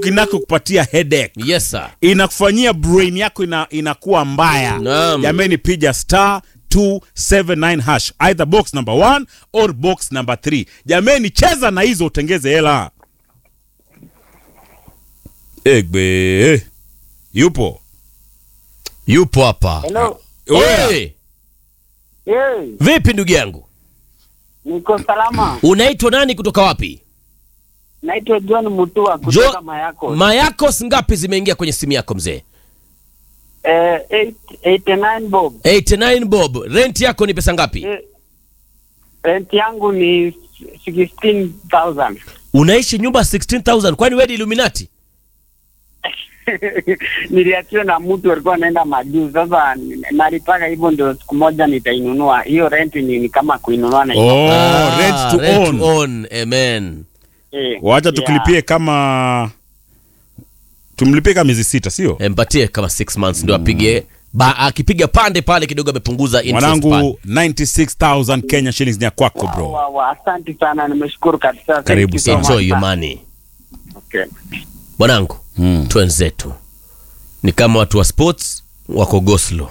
tiktok inakupatia headache yes sir inakufanyia brain yako ina, inakuwa mbaya Naam. jameni piga star 279 hash either box number 1 or box number 3 jameni cheza na hizo utengeze hela egbe yupo yupo hapa Hello. Oya. hey, Hey, vipi ndugu yangu niko salama. unaitwa nani kutoka wapi Naitwa John Mutua Jo- kutoka Mayako. mayakos ngapi zimeingia kwenye simu yako mzee eh, eight- 89 bob. 89 bob rent yako ni pesa ngapi Eh, rent yangu ni 16,000. unaishi nyumba 16000 kwani wewe ni illuminati Niliachiwa na mtu alikuwa anaenda majuu. Sasa nalipaka hivyo, ndio siku moja nitainunua. Hiyo rent ni, ni kama kuinunua na oh, Ah, rent to rent own. to own. amen eh, wacha yeah. tukilipie kama tumlipie kama miezi sita sio empatie kama 6 months ndio apige ba, akipiga pande pale kidogo amepunguza interest pale. mwanangu 96000 kenya shillings ni ya kwako Wa- bro wa- wa, Asante sana, nimeshukuru kabisa. Thank Karibu you so sana. much, enjoy your sir. money Okay. bwanangu Mm. twenzetu ni kama watu wa sports wako goslo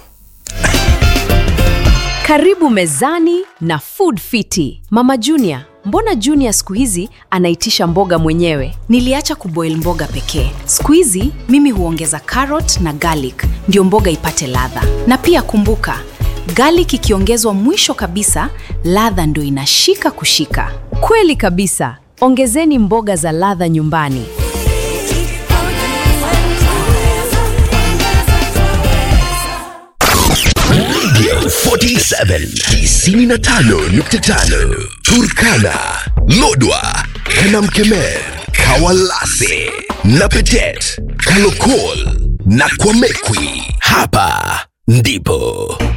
Karibu mezani na Food Fiti. Mama Junior, mbona Junior siku hizi anaitisha mboga mwenyewe? Niliacha kuboil mboga pekee. Siku hizi mimi huongeza carrot na garlic ndio mboga ipate ladha. Na pia kumbuka, garlic ikiongezwa mwisho kabisa, ladha ndio inashika kushika. Kweli kabisa. Ongezeni mboga za ladha nyumbani. Radio 47 95.5 Turkana, Lodwa, Kanamkemer, Kawalase, Napetet, Kalokol na Kwamekwi. Hapa ndipo